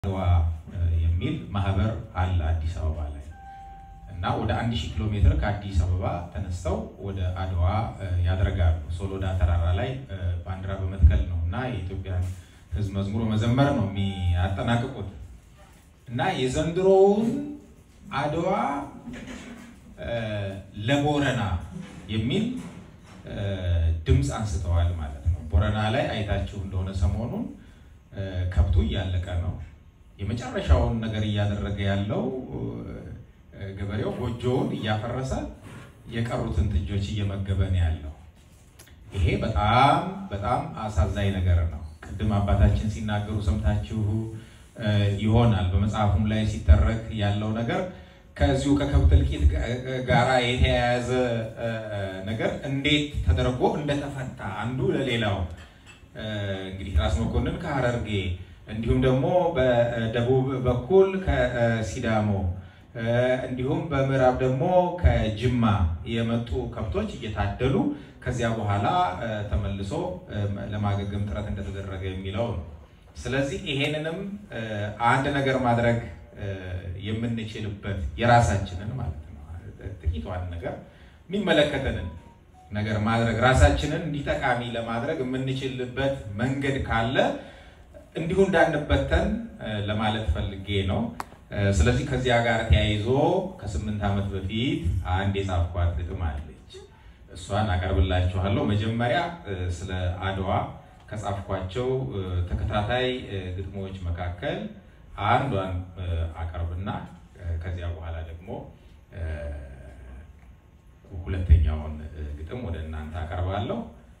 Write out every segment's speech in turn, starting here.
አድዋ የሚል ማህበር አለ አዲስ አበባ ላይ እና ወደ አንድ ሺህ ኪሎ ሜትር ከአዲስ አበባ ተነስተው ወደ አድዋ ያደርጋሉ። ሶሎዳ ተራራ ላይ ባንዲራ በመትከል ነው እና የኢትዮጵያን ሕዝብ መዝሙር መዘመር ነው የሚያጠናቅቁት እና የዘንድሮውን አድዋ ለቦረና የሚል ድምፅ አንስተዋል ማለት ነው። ቦረና ላይ አይታችሁ እንደሆነ ሰሞኑን ከብቱ እያለቀ ነው። የመጨረሻውን ነገር እያደረገ ያለው ገበሬው ጎጆውን እያፈረሰ የቀሩትን ጥጆች እየመገበ ነው ያለው። ይሄ በጣም በጣም አሳዛኝ ነገር ነው። ቅድም አባታችን ሲናገሩ ሰምታችሁ ይሆናል። በመጽሐፉም ላይ ሲተረክ ያለው ነገር ከዚሁ ከከብት እልቂት ጋራ የተያያዘ ነገር እንዴት ተደርጎ እንደተፈታ አንዱ ለሌላው እንግዲህ ራስ መኮንን ከሀረርጌ እንዲሁም ደግሞ በደቡብ በኩል ከሲዳሞ እንዲሁም በምዕራብ ደግሞ ከጅማ የመጡ ከብቶች እየታደሉ ከዚያ በኋላ ተመልሶ ለማገገም ጥረት እንደተደረገ የሚለው ነው። ስለዚህ ይሄንንም አንድ ነገር ማድረግ የምንችልበት የራሳችንን ማለት ነው ጥቂቷን ነገር የሚመለከተንን ነገር ማድረግ ራሳችንን እንዲህ ጠቃሚ ለማድረግ የምንችልበት መንገድ ካለ እንዲሁ እንዳንበተን ለማለት ፈልጌ ነው። ስለዚህ ከዚያ ጋር ተያይዞ ከስምንት ዓመት በፊት አንድ የጻፍኳት ግጥም አለች። እሷን አቀርብላችኋለሁ። መጀመሪያ ስለ አድዋ ከጻፍኳቸው ተከታታይ ግጥሞች መካከል አንዷን አቀርብና ከዚያ በኋላ ደግሞ ሁለተኛውን ግጥም ወደ እናንተ አቀርባለሁ።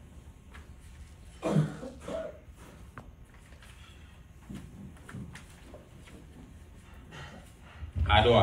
አድዋ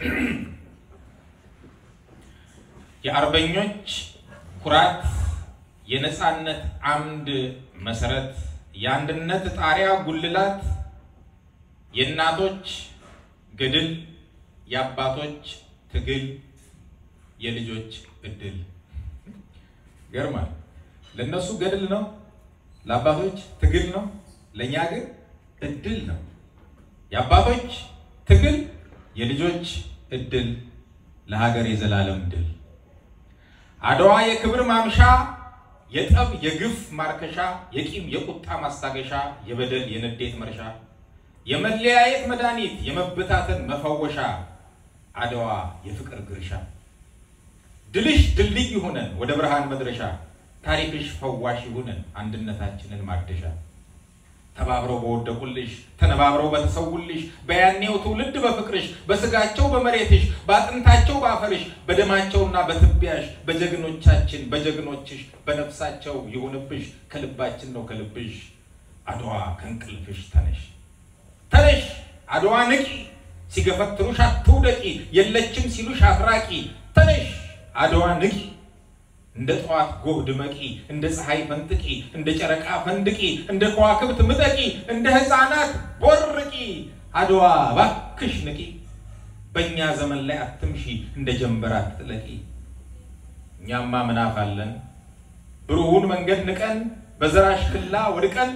የአርበኞች ኩራት፣ የነፃነት አምድ መሰረት፣ የአንድነት ጣሪያ ጉልላት፣ የእናቶች ገድል፣ የአባቶች ትግል፣ የልጆች እድል። ገርማል። ለእነሱ ገድል ነው፣ ለአባቶች ትግል ነው፣ ለእኛ ግን እድል ነው። የአባቶች ትግል የልጆች እድል ለሀገር የዘላለም ድል። አድዋ የክብር ማምሻ፣ የጠብ የግፍ ማርከሻ፣ የቂም የቁጣ ማስታገሻ፣ የበደል የንዴት መርሻ፣ የመለያየት መድኃኒት፣ የመበታተን መፈወሻ፣ አድዋ የፍቅር ግርሻ። ድልሽ ድልድይ ይሁነን ወደ ብርሃን መድረሻ፣ ታሪክሽ ፈዋሽ ይሁነን አንድነታችንን ማደሻ። ተባብረው በወደቁልሽ ተነባብረው በተሰውልሽ በያኔው ትውልድ በፍቅርሽ በስጋቸው በመሬትሽ በአጥንታቸው በአፈርሽ በደማቸውና በትቢያሽ በጀግኖቻችን በጀግኖችሽ በነፍሳቸው ይሁንብሽ ከልባችን ነው ከልብሽ አድዋ ከእንቅልፍሽ ተነሽ ተነሽ አድዋ ንቂ ሲገፈትሩሽ አትውደቂ የለችም ሲሉሽ አትራቂ ተነሽ አድዋ ንቂ እንደ ጠዋት ጎህ ድመቂ፣ እንደ ፀሐይ ፈንጥቂ፣ እንደ ጨረቃ ፈንድቂ፣ እንደ ከዋክብት ምጠቂ፣ እንደ ሕፃናት ቦርቂ። አድዋ ባክሽ ንቂ፣ በእኛ ዘመን ላይ አትምሺ፣ እንደ ጀንበር አትጥለቂ። እኛማ ምናፋለን ብሩሁን መንገድ ንቀን፣ በዘራሽ ክላ ወድቀን፣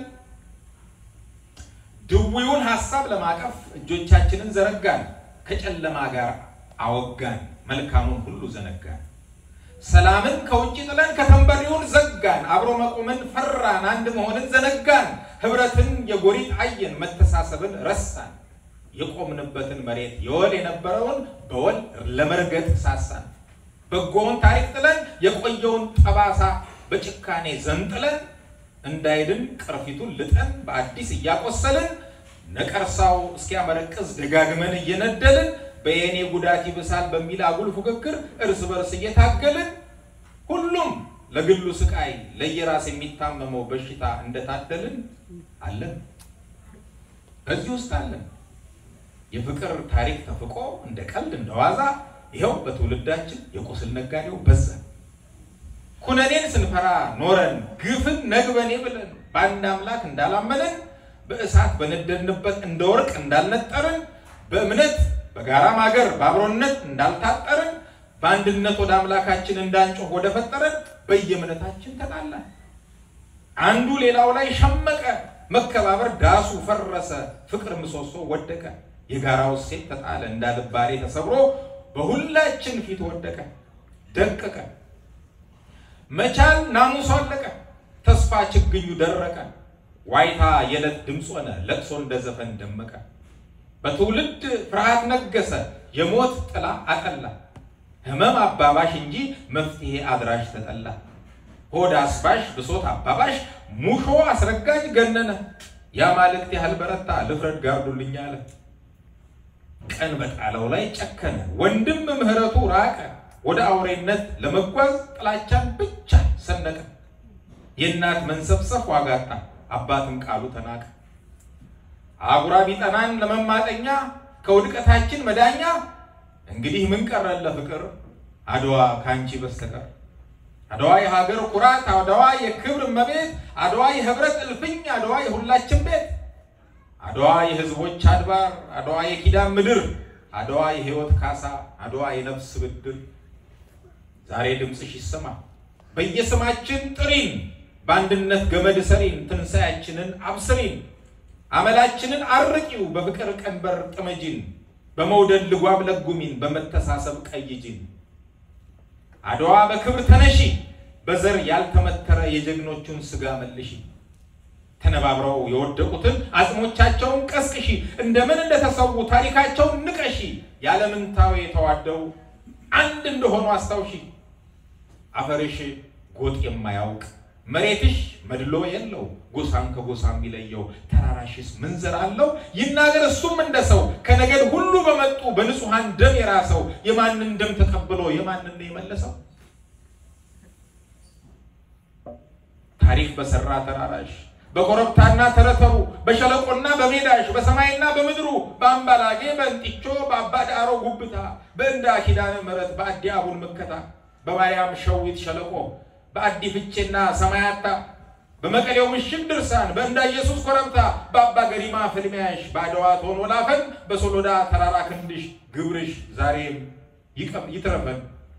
ድዊውን ሐሳብ ለማቀፍ እጆቻችንን ዘረጋን፣ ከጨለማ ጋር አወጋን፣ መልካሙን ሁሉ ዘነጋን። ሰላምን ከውጭ ጥለን ከተንበሪውን ዘጋን። አብሮ መቆምን ፈራን፣ አንድ መሆንን ዘነጋን። ህብረትን የጎሪጥ አየን፣ መተሳሰብን ረሳን። የቆምንበትን መሬት የወል የነበረውን በወል ለመርገጥ ሳሳን። በጎውን ታሪክ ጥለን የቆየውን ጠባሳ በጭካኔ ዘንጥለን እንዳይድን ቅርፊቱን ልጠን በአዲስ እያቆሰልን ነቀርሳው እስኪያመረቅዝ ደጋግመን እየነደልን በየኔ ጉዳት ይብሳል በሚል አጉል ፉክክር እርስ በርስ እየታገልን ሁሉም ለግሉ ስቃይ ለየራስ የሚታመመው በሽታ እንደታደልን አለን። በዚህ ውስጥ አለን። የፍቅር ታሪክ ተፍቆ እንደ ቀልድ እንደ ዋዛ ይኸው በትውልዳችን የቁስል ነጋዴው በዛ። ኩነኔን ስንፈራ ኖረን ግፍን ነግበኔ ብለን በአንድ አምላክ እንዳላመነን በእሳት በነደድንበት እንደ ወርቅ እንዳልነጠርን በእምነት በጋራ ማገር በአብሮነት እንዳልታጠርን በአንድነት ወደ አምላካችን እንዳንጮህ ወደ ፈጠረን በየእምነታችን ተጣላን። አንዱ ሌላው ላይ ሸመቀ፣ መከባበር ዳሱ ፈረሰ፣ ፍቅር ምሰሶ ወደቀ። የጋራው እሴት ተጣለ፣ እንዳልባሬ ተሰብሮ በሁላችን ፊት ወደቀ ደቀቀ። መቻል ናሙሶ አለቀ፣ ተስፋ ችግኙ ደረቀ። ዋይታ የዕለት ድምፅ ሆነ፣ ለቅሶ እንደ ዘፈን ደመቀ። በትውልድ ፍርሃት ነገሰ፣ የሞት ጥላ አጠላ። ህመም አባባሽ እንጂ መፍትሄ አድራሽ ተጠላ። ሆድ አስባሽ ብሶት አባባሽ ሙሾ አስረጋጅ ገነነ። የአማልክት ያህል በረታ ልፍረድ ጋርዱልኝ አለ። ቀን በጣለው ላይ ጨከነ፣ ወንድም ምህረቱ ራቀ። ወደ አውሬነት ለመጓዝ ጥላቻን ብቻ ሰነቀ። የእናት መንሰፍሰፍ ዋጋጣ፣ አባትም ቃሉ ተናቀ። አጉራ ቢጠናን ለመማጠኛ ከውድቀታችን መዳኛ እንግዲህ ምን ቀረን ለፍቅር አድዋ ከአንቺ በስተቀር አድዋ የሀገር ኩራት፣ አድዋ የክብር እመቤት፣ አድዋ የህብረት እልፍኝ፣ አድዋ የሁላችን ቤት፣ አድዋ የህዝቦች አድባር፣ አድዋ የኪዳን ምድር፣ አድዋ የህይወት ካሳ፣ አድዋ የነፍስ ብድር። ዛሬ ድምፅሽ ይሰማ በየስማችን ጥሪን፣ በአንድነት ገመድ ሰሪን፣ ትንሣያችንን አብስሪን፣ አመላችንን አርቂው፣ በፍቅር ቀንበር ጥመጂን፣ በመውደድ ልጓም ለጉሚን፣ በመተሳሰብ ቀይጂን። አድዋ በክብር ተነሺ፣ በዘር ያልተመተረ የጀግኖቹን ስጋ መልሺ። ተነባብረው የወደቁትን አጽሞቻቸውን ቀስቅሺ፣ እንደምን እንደተሰዉ ታሪካቸውን ንቀሺ። ያለምንታዌ ተዋደው አንድ እንደሆኑ አስታውሺ። አፈርሽ ጎጥ የማያውቅ መሬትሽ መድሎ የለው ጎሳን ከጎሳ የሚለየው ተራራሽስ ምንዝር አለው ይናገር እሱም እንደ ሰው ከነገድ ሁሉ በመጡ በንጹሐን ደም የራሰው የማንን ደም ተቀብሎ የማንን ነው የመለሰው? ታሪክ በሰራ ተራራሽ በኮረብታና ተረተሩ በሸለቆና በሜዳሽ በሰማይና በምድሩ በአምባላጌ በእንጢቾ በአባ ዳሮ ጉብታ በእንዳ ኪዳነ ምሕረት በአዲ አቡን መከታ በማርያም ሸዊት ሸለቆ በአዲ ፍቼና ሰማያታ በመቀሌው ምሽግ ድርሳን በእንዳ ኢየሱስ ኮረብታ በአባ ገሪማ ፍልሚያሽ በአድዋ ቶን ወላፈን በሶሎዳ ተራራ ክንድሽ ግብርሽ ዛሬም ይትረፈን።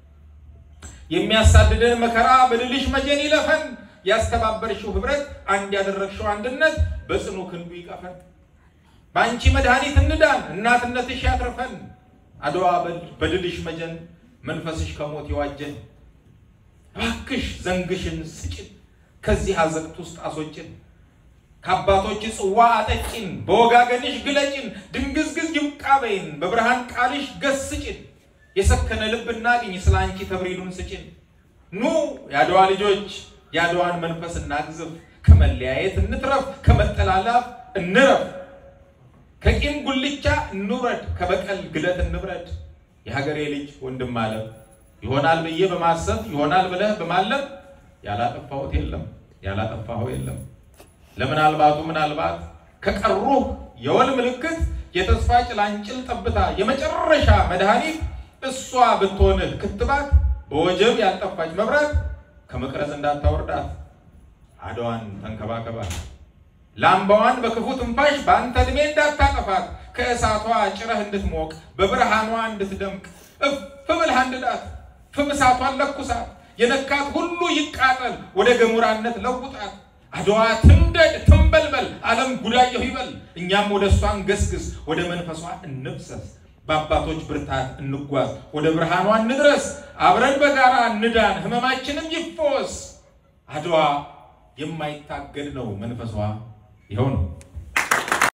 የሚያሳድደን መከራ በድልሽ መጀን ይለፈን። ያስተባበርሽው ህብረት አንድ ያደረግሽው አንድነት በጽኑ ክንዱ ይቀፈን። በአንቺ መድኃኒት እንዳን እናትነትሽ ያትርፈን። አድዋ በድልሽ መጀን መንፈስሽ ከሞት ይዋጀን። እባክሽ ዘንግሽን ስጭን፣ ከዚህ አዘቅት ውስጥ አስወጭን። ከአባቶች ጽዋ አጠጪን፣ በወጋገንሽ ግለጭን። ድንግዝግዝ ይብቃበይን፣ በብርሃን ቃልሽ ገስጭን። የሰከነ ልብ እናግኝ፣ ስለ አንቺ ተብሪዱን ስጭን። ኑ የአድዋ ልጆች የአድዋን መንፈስ እናግዝፍ። ከመለያየት እንትረፍ፣ ከመጠላላፍ እንረፍ። ከቂም ጉልቻ እንውረድ፣ ከበቀል ግለት እንብረድ። የሀገሬ ልጅ ወንድም አለም ይሆናል ብዬ በማሰብ ይሆናል ብለህ በማለም ያላጠፋሁት የለም ያላጠፋኸው የለም። ለምናልባቱ ምናልባት ከቀሩህ የወል ምልክት የተስፋ ጭላንጭል ጠብታ የመጨረሻ መድኃኒት እሷ ብትሆንህ ክትባት በወጀብ ያልጠፋች መብራት ከመቅረዝ እንዳታወርዳት አድዋን ተንከባከባት። ላምባዋን በክፉ ትንፋሽ በአንተ ዕድሜ እንዳታጠፋት ከእሳቷ ጭረህ እንድትሞቅ በብርሃኗ እንድትደምቅ እፍ ብለህ አንድዳት። ፍም እሳቷን ለኩሳት፣ የነካት ሁሉ ይቃጠል፣ ወደ ገሞራነት ለውጣት። አድዋ ትንደድ ትንበልበል፣ ዓለም ጉዳየሁ ይበል። እኛም ወደ እሷ እንገስግስ፣ ወደ መንፈሷ እንብሰስ። በአባቶች ብርታት እንጓዝ፣ ወደ ብርሃኗ እንድረስ። አብረን በጋራ እንዳን፣ ህመማችንም ይፈወስ። አድዋ የማይታገድ ነው መንፈሷ ይኸው ነው።